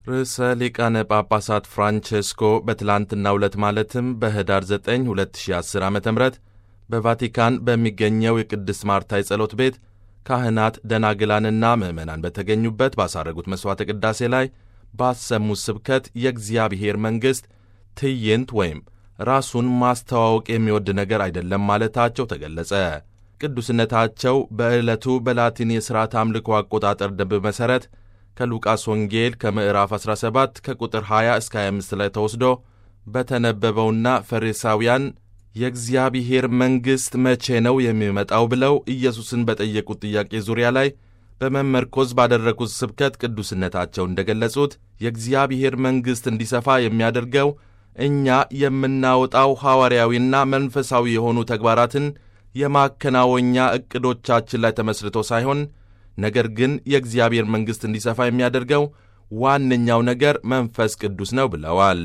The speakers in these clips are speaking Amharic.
ርዕሰ ሊቃነ ጳጳሳት ፍራንቼስኮ በትላንትናው ዕለት ማለትም በኅዳር 9 2010 ዓ ም በቫቲካን በሚገኘው የቅድስት ማርታ የጸሎት ቤት ካህናት ደናግላንና ምዕመናን በተገኙበት ባሳረጉት መሥዋዕተ ቅዳሴ ላይ ባሰሙት ስብከት የእግዚአብሔር መንግሥት ትዕይንት ወይም ራሱን ማስተዋወቅ የሚወድ ነገር አይደለም ማለታቸው ተገለጸ። ቅዱስነታቸው በዕለቱ በላቲን የሥርዓት አምልኮ አቆጣጠር ደንብ መሠረት ከሉቃስ ወንጌል ከምዕራፍ 17 ከቁጥር 20 እስከ 25 ላይ ተወስዶ በተነበበውና ፈሪሳውያን የእግዚአብሔር መንግሥት መቼ ነው የሚመጣው ብለው ኢየሱስን በጠየቁት ጥያቄ ዙሪያ ላይ በመመርኮዝ ባደረጉት ስብከት ቅዱስነታቸው እንደገለጹት የእግዚአብሔር መንግሥት እንዲሰፋ የሚያደርገው እኛ የምናወጣው ሐዋርያዊና መንፈሳዊ የሆኑ ተግባራትን የማከናወኛ ዕቅዶቻችን ላይ ተመስርቶ ሳይሆን ነገር ግን የእግዚአብሔር መንግሥት እንዲሰፋ የሚያደርገው ዋነኛው ነገር መንፈስ ቅዱስ ነው ብለዋል።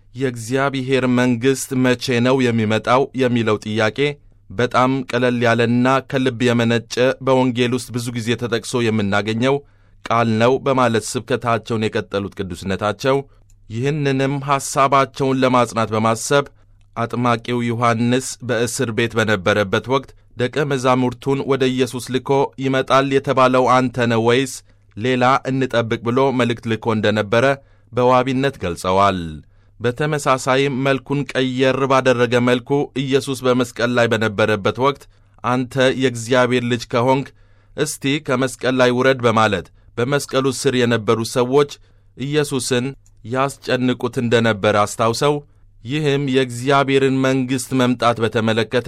የእግዚአብሔር መንግሥት መቼ ነው የሚመጣው የሚለው ጥያቄ በጣም ቀለል ያለና ከልብ የመነጨ በወንጌል ውስጥ ብዙ ጊዜ ተጠቅሶ የምናገኘው ቃል ነው በማለት ስብከታቸውን የቀጠሉት ቅዱስነታቸው ይህንንም ሐሳባቸውን ለማጽናት በማሰብ አጥማቂው ዮሐንስ በእስር ቤት በነበረበት ወቅት ደቀ መዛሙርቱን ወደ ኢየሱስ ልኮ ይመጣል የተባለው አንተ ነው ወይስ ሌላ እንጠብቅ ብሎ መልእክት ልኮ እንደነበረ በዋቢነት ገልጸዋል። በተመሳሳይም መልኩን ቀየር ባደረገ መልኩ ኢየሱስ በመስቀል ላይ በነበረበት ወቅት አንተ የእግዚአብሔር ልጅ ከሆንክ እስቲ ከመስቀል ላይ ውረድ በማለት በመስቀሉ ስር የነበሩ ሰዎች ኢየሱስን ያስጨንቁት እንደነበረ አስታውሰው ይህም የእግዚአብሔርን መንግሥት መምጣት በተመለከተ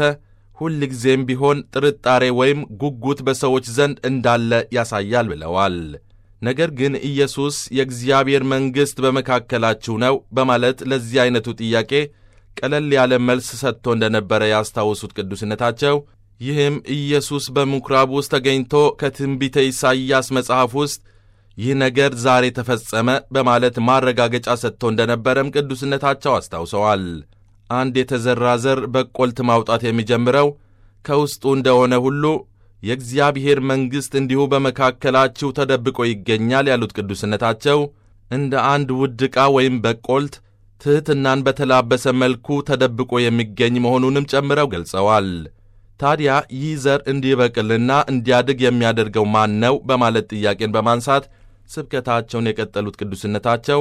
ሁልጊዜም ቢሆን ጥርጣሬ ወይም ጉጉት በሰዎች ዘንድ እንዳለ ያሳያል ብለዋል። ነገር ግን ኢየሱስ የእግዚአብሔር መንግሥት በመካከላችሁ ነው በማለት ለዚህ ዐይነቱ ጥያቄ ቀለል ያለ መልስ ሰጥቶ እንደነበረ ያስታወሱት ቅዱስነታቸው ይህም ኢየሱስ በምኵራብ ውስጥ ተገኝቶ ከትንቢተ ኢሳይያስ መጽሐፍ ውስጥ ይህ ነገር ዛሬ ተፈጸመ በማለት ማረጋገጫ ሰጥቶ እንደነበረም ቅዱስነታቸው አስታውሰዋል። አንድ የተዘራ ዘር በቆልት ማውጣት የሚጀምረው ከውስጡ እንደሆነ ሁሉ የእግዚአብሔር መንግሥት እንዲሁ በመካከላችሁ ተደብቆ ይገኛል ያሉት ቅዱስነታቸው እንደ አንድ ውድ ዕቃ ወይም በቆልት ትሕትናን በተላበሰ መልኩ ተደብቆ የሚገኝ መሆኑንም ጨምረው ገልጸዋል። ታዲያ ይህ ዘር እንዲበቅልና እንዲያድግ የሚያደርገው ማን ነው? በማለት ጥያቄን በማንሳት ስብከታቸውን የቀጠሉት ቅዱስነታቸው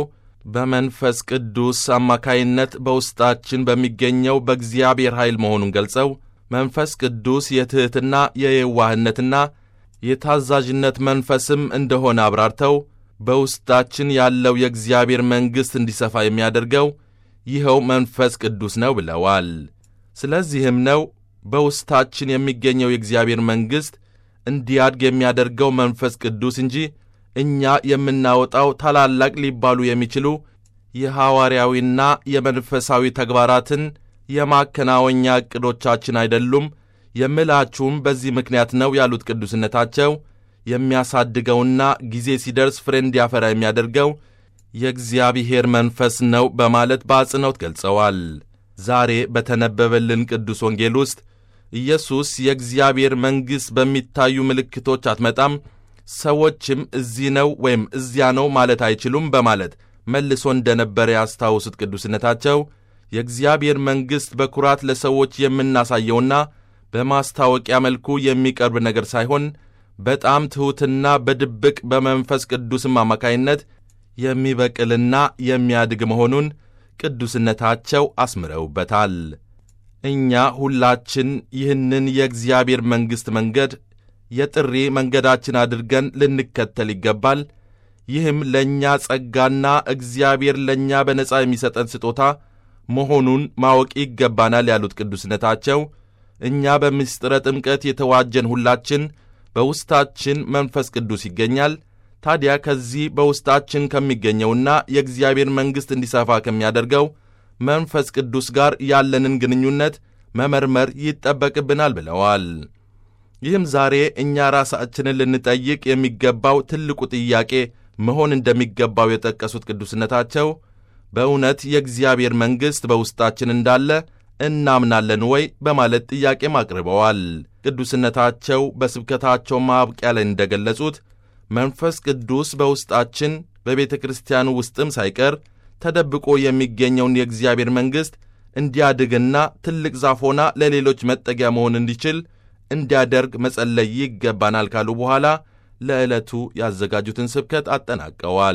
በመንፈስ ቅዱስ አማካይነት በውስጣችን በሚገኘው በእግዚአብሔር ኃይል መሆኑን ገልጸው መንፈስ ቅዱስ የትሕትና የየዋህነትና የታዛዥነት መንፈስም እንደሆነ አብራርተው በውስጣችን ያለው የእግዚአብሔር መንግሥት እንዲሰፋ የሚያደርገው ይኸው መንፈስ ቅዱስ ነው ብለዋል። ስለዚህም ነው በውስጣችን የሚገኘው የእግዚአብሔር መንግሥት እንዲያድግ የሚያደርገው መንፈስ ቅዱስ እንጂ እኛ የምናወጣው ታላላቅ ሊባሉ የሚችሉ የሐዋርያዊና የመንፈሳዊ ተግባራትን የማከናወኛ ዕቅዶቻችን አይደሉም የምላችሁም በዚህ ምክንያት ነው ያሉት ቅዱስነታቸው የሚያሳድገውና ጊዜ ሲደርስ ፍሬ እንዲያፈራ የሚያደርገው የእግዚአብሔር መንፈስ ነው በማለት በአጽንኦት ገልጸዋል። ዛሬ በተነበበልን ቅዱስ ወንጌል ውስጥ ኢየሱስ የእግዚአብሔር መንግሥት በሚታዩ ምልክቶች አትመጣም፣ ሰዎችም እዚህ ነው ወይም እዚያ ነው ማለት አይችሉም በማለት መልሶ እንደነበረ ያስታውሱት ቅዱስነታቸው የእግዚአብሔር መንግሥት በኩራት ለሰዎች የምናሳየውና በማስታወቂያ መልኩ የሚቀርብ ነገር ሳይሆን በጣም ትሑትና በድብቅ በመንፈስ ቅዱስም አማካይነት የሚበቅልና የሚያድግ መሆኑን ቅዱስነታቸው አስምረውበታል። እኛ ሁላችን ይህንን የእግዚአብሔር መንግሥት መንገድ የጥሪ መንገዳችን አድርገን ልንከተል ይገባል። ይህም ለእኛ ጸጋና እግዚአብሔር ለእኛ በነጻ የሚሰጠን ስጦታ መሆኑን ማወቅ ይገባናል ያሉት ቅዱስነታቸው እኛ በምስጢረ ጥምቀት የተዋጀን ሁላችን በውስጣችን መንፈስ ቅዱስ ይገኛል። ታዲያ ከዚህ በውስጣችን ከሚገኘውና የእግዚአብሔር መንግሥት እንዲሰፋ ከሚያደርገው መንፈስ ቅዱስ ጋር ያለንን ግንኙነት መመርመር ይጠበቅብናል ብለዋል። ይህም ዛሬ እኛ ራሳችንን ልንጠይቅ የሚገባው ትልቁ ጥያቄ መሆን እንደሚገባው የጠቀሱት ቅዱስነታቸው በእውነት የእግዚአብሔር መንግሥት በውስጣችን እንዳለ እናምናለን ወይ በማለት ጥያቄም አቅርበዋል። ቅዱስነታቸው በስብከታቸው ማብቂያ ላይ እንደገለጹት መንፈስ ቅዱስ በውስጣችን በቤተ ክርስቲያኑ ውስጥም ሳይቀር ተደብቆ የሚገኘውን የእግዚአብሔር መንግሥት እንዲያድግና ትልቅ ዛፍ ሆና ለሌሎች መጠጊያ መሆን እንዲችል እንዲያደርግ መጸለይ ይገባናል ካሉ በኋላ ለዕለቱ ያዘጋጁትን ስብከት አጠናቀዋል።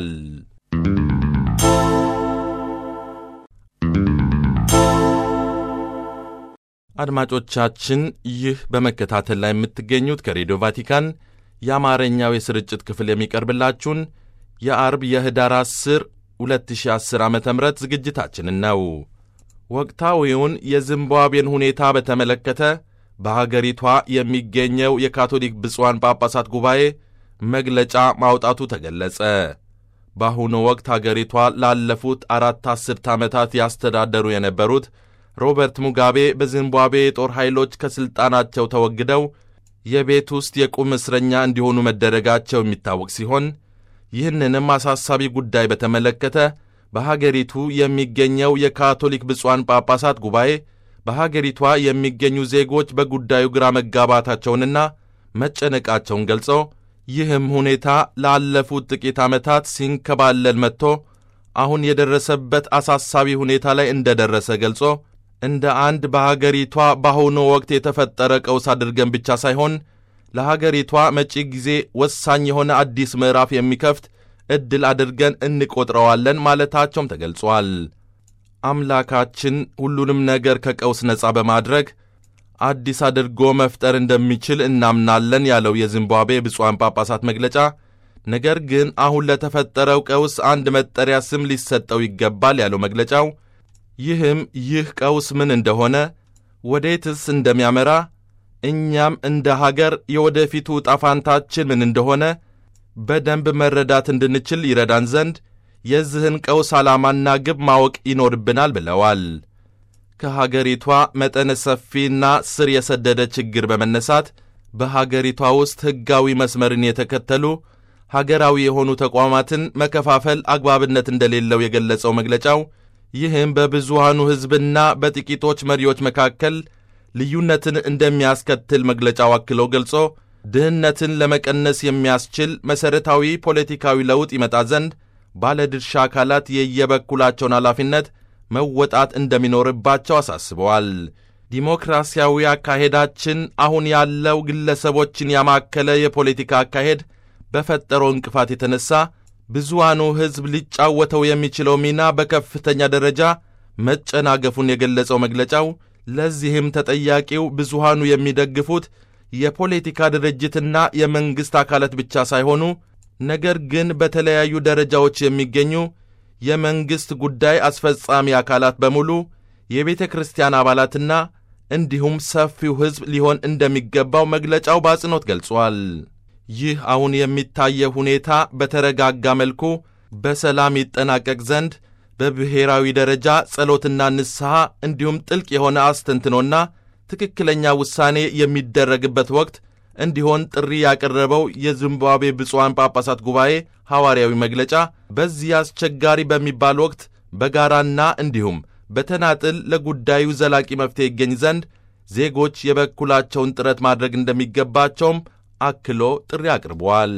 አድማጮቻችን ይህ በመከታተል ላይ የምትገኙት ከሬዲዮ ቫቲካን የአማርኛው የስርጭት ክፍል የሚቀርብላችሁን የአርብ የህዳር 10 2010 ዓ ም ዝግጅታችንን ነው። ወቅታዊውን የዚምባብዌን ሁኔታ በተመለከተ በሀገሪቷ የሚገኘው የካቶሊክ ብፁዓን ጳጳሳት ጉባኤ መግለጫ ማውጣቱ ተገለጸ። በአሁኑ ወቅት ሀገሪቷ ላለፉት አራት አስርት ዓመታት ያስተዳደሩ የነበሩት ሮበርት ሙጋቤ በዚምባብዌ የጦር ኃይሎች ከሥልጣናቸው ተወግደው የቤት ውስጥ የቁም እስረኛ እንዲሆኑ መደረጋቸው የሚታወቅ ሲሆን ይህንንም አሳሳቢ ጉዳይ በተመለከተ በሀገሪቱ የሚገኘው የካቶሊክ ብፁዓን ጳጳሳት ጉባኤ በሀገሪቷ የሚገኙ ዜጎች በጉዳዩ ግራ መጋባታቸውንና መጨነቃቸውን ገልጾ ይህም ሁኔታ ላለፉት ጥቂት ዓመታት ሲንከባለል መጥቶ አሁን የደረሰበት አሳሳቢ ሁኔታ ላይ እንደደረሰ ገልጾ እንደ አንድ በሀገሪቷ በአሁኑ ወቅት የተፈጠረ ቀውስ አድርገን ብቻ ሳይሆን ለሀገሪቷ መጪ ጊዜ ወሳኝ የሆነ አዲስ ምዕራፍ የሚከፍት ዕድል አድርገን እንቆጥረዋለን ማለታቸውም ተገልጿል። አምላካችን ሁሉንም ነገር ከቀውስ ነፃ በማድረግ አዲስ አድርጎ መፍጠር እንደሚችል እናምናለን ያለው የዚምባብዌ ብፁዓን ጳጳሳት መግለጫ፣ ነገር ግን አሁን ለተፈጠረው ቀውስ አንድ መጠሪያ ስም ሊሰጠው ይገባል ያለው መግለጫው ይህም ይህ ቀውስ ምን እንደሆነ ወዴትስ እንደሚያመራ እኛም እንደ ሀገር የወደፊቱ ዕጣ ፈንታችን ምን እንደሆነ በደንብ መረዳት እንድንችል ይረዳን ዘንድ የዚህን ቀውስ ዓላማና ግብ ማወቅ ይኖርብናል ብለዋል። ከሀገሪቷ መጠነ ሰፊና ስር የሰደደ ችግር በመነሳት በሀገሪቷ ውስጥ ሕጋዊ መስመርን የተከተሉ ሀገራዊ የሆኑ ተቋማትን መከፋፈል አግባብነት እንደሌለው የገለጸው መግለጫው ይህም በብዙሃኑ ሕዝብና በጥቂቶች መሪዎች መካከል ልዩነትን እንደሚያስከትል መግለጫው አክሎ ገልጾ ድህነትን ለመቀነስ የሚያስችል መሠረታዊ ፖለቲካዊ ለውጥ ይመጣ ዘንድ ባለድርሻ አካላት የየበኩላቸውን ኃላፊነት መወጣት እንደሚኖርባቸው አሳስበዋል። ዲሞክራሲያዊ አካሄዳችን አሁን ያለው ግለሰቦችን ያማከለ የፖለቲካ አካሄድ በፈጠረው እንቅፋት የተነሳ ብዙሃኑ ሕዝብ ሊጫወተው የሚችለው ሚና በከፍተኛ ደረጃ መጨናገፉን የገለጸው መግለጫው ለዚህም ተጠያቂው ብዙሃኑ የሚደግፉት የፖለቲካ ድርጅትና የመንግሥት አካላት ብቻ ሳይሆኑ ነገር ግን በተለያዩ ደረጃዎች የሚገኙ የመንግሥት ጉዳይ አስፈጻሚ አካላት በሙሉ የቤተ ክርስቲያን አባላትና እንዲሁም ሰፊው ሕዝብ ሊሆን እንደሚገባው መግለጫው በአጽንኦት ገልጿል። ይህ አሁን የሚታየው ሁኔታ በተረጋጋ መልኩ በሰላም ይጠናቀቅ ዘንድ በብሔራዊ ደረጃ ጸሎትና ንስሐ እንዲሁም ጥልቅ የሆነ አስተንትኖና ትክክለኛ ውሳኔ የሚደረግበት ወቅት እንዲሆን ጥሪ ያቀረበው የዚምባብዌ ብፁዓን ጳጳሳት ጉባኤ ሐዋርያዊ መግለጫ በዚህ አስቸጋሪ በሚባል ወቅት በጋራና እንዲሁም በተናጥል ለጉዳዩ ዘላቂ መፍትሄ ይገኝ ዘንድ ዜጎች የበኩላቸውን ጥረት ማድረግ እንደሚገባቸውም አክሎ ጥሪ አቅርቧል።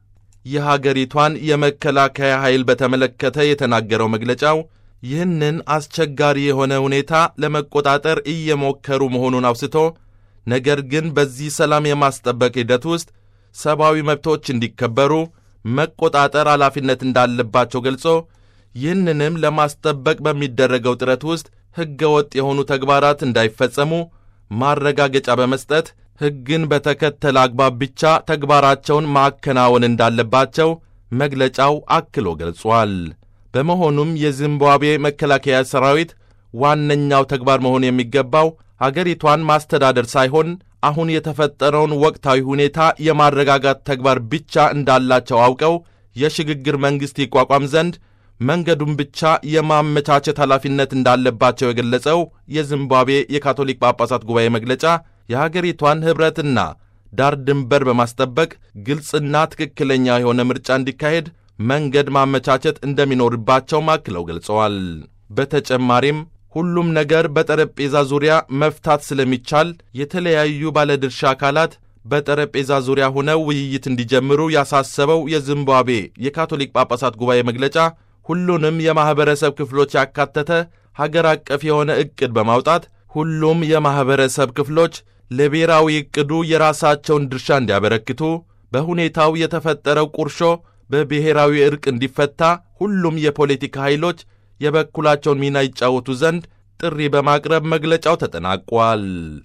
የሀገሪቷን የመከላከያ ኃይል በተመለከተ የተናገረው መግለጫው ይህንን አስቸጋሪ የሆነ ሁኔታ ለመቆጣጠር እየሞከሩ መሆኑን አውስቶ ነገር ግን በዚህ ሰላም የማስጠበቅ ሂደት ውስጥ ሰብአዊ መብቶች እንዲከበሩ መቆጣጠር ኃላፊነት እንዳለባቸው ገልጾ ይህንንም ለማስጠበቅ በሚደረገው ጥረት ውስጥ ሕገ ወጥ የሆኑ ተግባራት እንዳይፈጸሙ ማረጋገጫ በመስጠት ሕግን በተከተለ አግባብ ብቻ ተግባራቸውን ማከናወን እንዳለባቸው መግለጫው አክሎ ገልጿል። በመሆኑም የዚምባብዌ መከላከያ ሰራዊት ዋነኛው ተግባር መሆን የሚገባው አገሪቷን ማስተዳደር ሳይሆን አሁን የተፈጠረውን ወቅታዊ ሁኔታ የማረጋጋት ተግባር ብቻ እንዳላቸው አውቀው የሽግግር መንግሥት ይቋቋም ዘንድ መንገዱን ብቻ የማመቻቸት ኃላፊነት እንዳለባቸው የገለጸው የዚምባብዌ የካቶሊክ ጳጳሳት ጉባኤ መግለጫ የሀገሪቷን ኅብረትና ዳር ድንበር በማስጠበቅ ግልጽና ትክክለኛ የሆነ ምርጫ እንዲካሄድ መንገድ ማመቻቸት እንደሚኖርባቸውም አክለው ገልጸዋል። በተጨማሪም ሁሉም ነገር በጠረጴዛ ዙሪያ መፍታት ስለሚቻል የተለያዩ ባለድርሻ አካላት በጠረጴዛ ዙሪያ ሆነው ውይይት እንዲጀምሩ ያሳሰበው የዚምባብዌ የካቶሊክ ጳጳሳት ጉባኤ መግለጫ ሁሉንም የማኅበረሰብ ክፍሎች ያካተተ ሀገር አቀፍ የሆነ ዕቅድ በማውጣት ሁሉም የማኅበረሰብ ክፍሎች ለብሔራዊ ዕቅዱ የራሳቸውን ድርሻ እንዲያበረክቱ፣ በሁኔታው የተፈጠረው ቁርሾ በብሔራዊ ዕርቅ እንዲፈታ ሁሉም የፖለቲካ ኃይሎች የበኩላቸውን ሚና ይጫወቱ ዘንድ ጥሪ በማቅረብ መግለጫው ተጠናቋል።